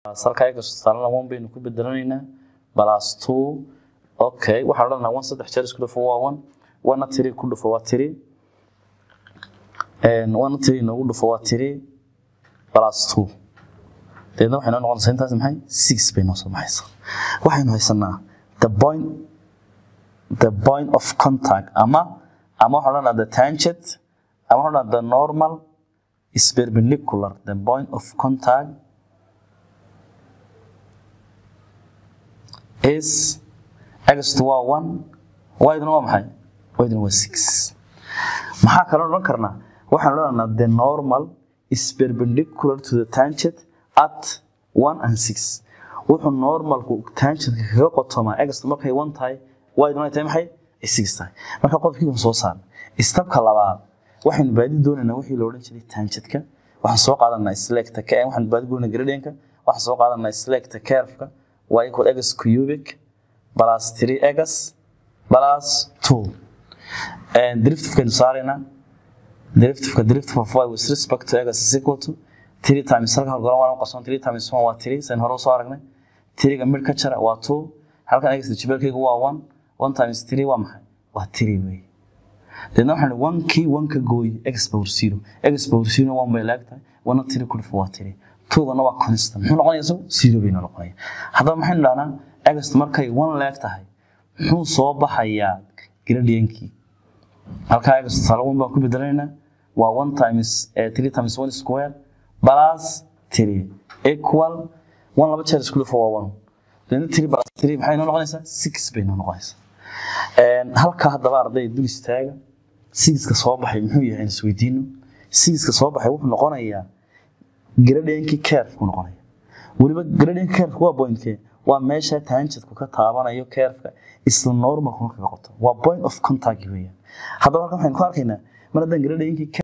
salka egas tusaalena one baynu ku bedelanaynaa plus two okay waxaan odhanaynaa one saddex jeer isku dhufo waa one one tiri ku dhufo waa tiri one tiri noogu dhufo waa tiri plus two deedna waxay noo noqonaysaa intaas maxay six bay noo soo baxaysaa waxaynu haysanaa the point the point of contact ama ama waxaan odhanaa the tangent ama waxaan odhanaa the normal is perpendicular the point of contact is x waa one y-duna waa maxay y-duna waa six maxaa kaloo odhan karnaa waxaan odhanaa the normal is perpendicular to the tangent at one and six wuxuu normalku tangentka kaga qotomaa x markay one tahay y-duna ay tahay maxay ay six tahay marka qodobkii waan soo saarnay istabka labaad waxaynu baadi doonaynaa wixii la odhan jiray tangentka waxaan soo qaadanaa selecta k waxaan baadi goynaa gradientka waxaan soo qaadanaa selecta curve-ka waa equal x cubic plus 3 x plus 2 and derivative-kaynu saaraynaa derivative-ka derivative of y with respect to x is equal to 3 times halka hor goran waan qasoon 3 times 1 waa 3 sayn hore soo aragnay 3 ga mid ka jara waa 2 halkan x jibeelkaygu waa 1 1 times 3 waa maxay waa 3 wey deedna waxaan one kii one ka gooy x power zero x power zero one bay laagtahay wana 3 ku dhufo waa 3 tuugana waa constant muxuu noqonaya isagu zero bay noqonaya haddaba maxaynu dhahnaa agast markay one leeg tahay muxuu soo baxayaa gradienkii halkaa agast tusaale one baan ku bedelaynaa waa one times three times one square plus three equal one laba jeer isku dhufo waa one deedna three plus three maxay noo noqonaysaa six bay noo noqonaysaa halkaa haddaba arday dul istaaga sigiska soo baxay muxuu yahay aan isweydiino sigiska soo baxay wuxuu noqonayaa gradienkii curve-ku noqonaya weliba gradient curve waa pointkee waa meesha tangentku ka taabanayo curve-ka isla normalkuna kaga qoto waa point of contact weeyaan haddaba halkan waxaynu ku arkaynaa mar haddaan gradienkii